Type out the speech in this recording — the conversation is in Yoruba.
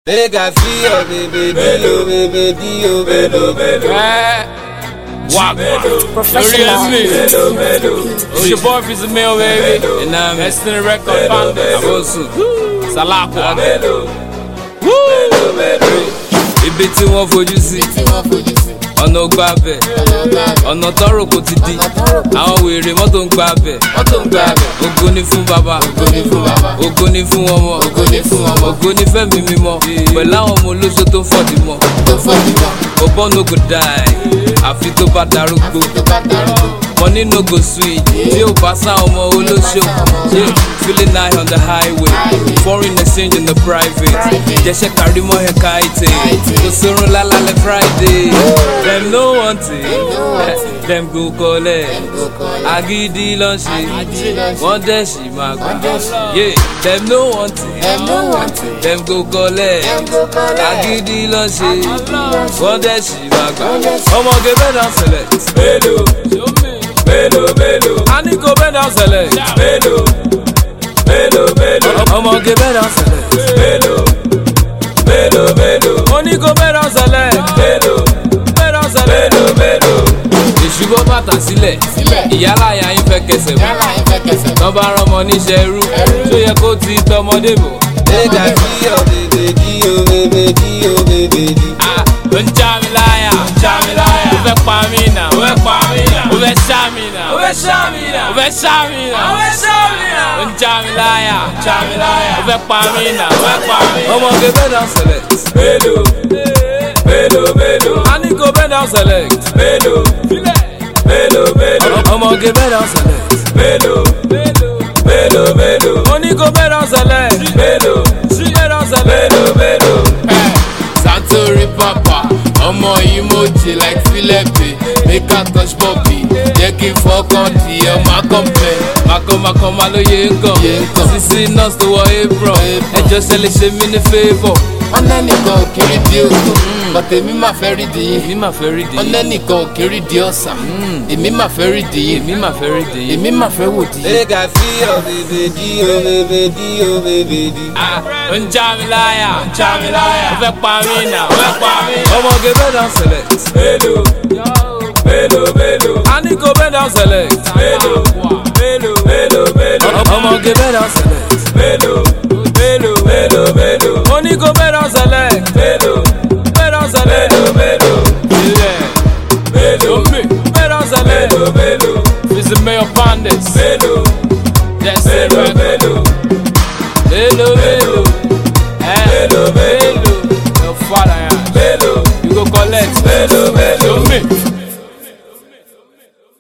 Make I feel your baby, dio, baby, dio, baby, baby. Wagwan. Professional. It's your boy Fizzy Mill, baby. And I'm Destiny Record Founders. Abosu. Salakwa. Ibi tí wọ́n fojú sí, ọ̀nà ò gbà bẹ̀, ọ̀nà tọ́rọ̀ kò ti di, àwọn wèrè mọ́tò ń gbà bẹ̀, ògo ni fún bàbá, ògo ni fún ọmọ, ògo ni fẹ́mi mímọ́, pẹ̀lú àwọn ọmọ olóṣó tó ń fọ̀dí mọ́, bọ̀bọ́ no go die, àfi tó bá darúgbó. money no go sweet tí o bá sá ọmọ olóṣó yeah. feeling high on the highway foreign exchange in the private jẹ́sẹ̀ kárí mọ́ ẹ̀ káìtì kò sórun lálálẹ̀ friday dem no want it dem go collect agídí ló ń ṣe wọ́n dẹ̀ ṣì máa gbà yeah. dem no want it dem go collect agídí ló ń ṣe wọ́n dẹ̀ ṣì máa gbà ọmọge bẹ́ẹ̀ náà select. Mélòó. Mélòó mélòó. a ní kò bẹ́ẹ̀ náà select. Mélòó. Mélòó mélòó. ọmọge bẹ́ẹ̀ náà select. Mélòó. Mélòó mélòó. mo ní kò bẹ́ẹ̀ náà select. Mélòó. bẹ́ẹ̀ náà select. Mélòó mélòó. ìṣubú bàtà sílẹ̀ ìyálà ya yín fẹ́ kẹsẹ̀ bọ̀ tọ́ bá rọmọ níṣẹ́ irú tó yẹ kó ti tọmọdé bọ̀. ẹ̀ka kí o bèbè kí o bèbè kí o bèbè di. Ah, ó ń já mi láyà. Já mi láyà. Ó fẹ́ pa mí nà. Ó fẹ́ pa mí nà. Ó fẹ́ ṣá mi nà. Ó fẹ́ ṣá mi nà. Ó fẹ́ ṣá mi nà. Ó fẹ́ ṣá mi nà. Ó ń já mi láyà. Já mi láyà. Ó fẹ́ pa mí nà. Ó fẹ́ pa mí nà. ọmọge bẹ́ẹ̀ náà select. Mélòó. Mélòó mélòó. a ní kò bẹ́ẹ̀ náà select. Mélòó. Mélòó mélòó. ọmọge bẹ́ẹ̀ náà select. Mélòó. Mélòó mélòó. mo ní kò bẹ́ẹ̀ náà select. Mélòó. bẹ́ẹ̀ náà select. Mélòó mélòó. Satori papa, ọmọ emoji like Philippe, make her touch Bobby, jẹ́ kí n fọkàn di ọmọ akọ́pẹ́. makọ́makọ́ máa ló yé ń kàn. Yé ń kàn. sisi nurse tó wọ apron. ẹjọ́ ṣe lè ṣe mí ní favour. Wọ́n lẹ́nìkan ò kiri di òkú, bọ̀tẹ̀ èmi máa fẹ́ rí di yín. èmi máa fẹ́ rí di Wọ́n yín. lẹ́nìkan ò kiri di ọ̀sà, èmi máa fẹ́ rí di yín. èmi máa fẹ́ rí di yín. Èmi máa fẹ́ wò di yín. Make I feel your baby, dio, baby, dio, baby, di. Ah, ó ń já mi láyà. Ó ń já mi láyà. Ó fẹ́ pa mí nà. Ó fẹ́ pa mí nà. ọmọge bẹ́ẹ̀ náà select. Mélòó. Mélòó mélòó. a ní kò bẹ́ẹ̀ náà select. Mélòó. Mélòó mélòó mélòó. ọmọge bẹ́ẹ̀ náà select. Mélòó. Mélòó mélòó mélòó. mo ní kò bẹ́ẹ̀ náà select. Mélòó. bẹ́ẹ̀ náà select. Mélòó mélòó. ilẹ̀ Mélòó. bẹ́ẹ̀ náà select. Mélòó mélòó. Fizzy Mayor Pandas. Mélòó. Destiny Mélòó Record. mélòó. Mélòó mélòó. ẹ Mélòó mélòó.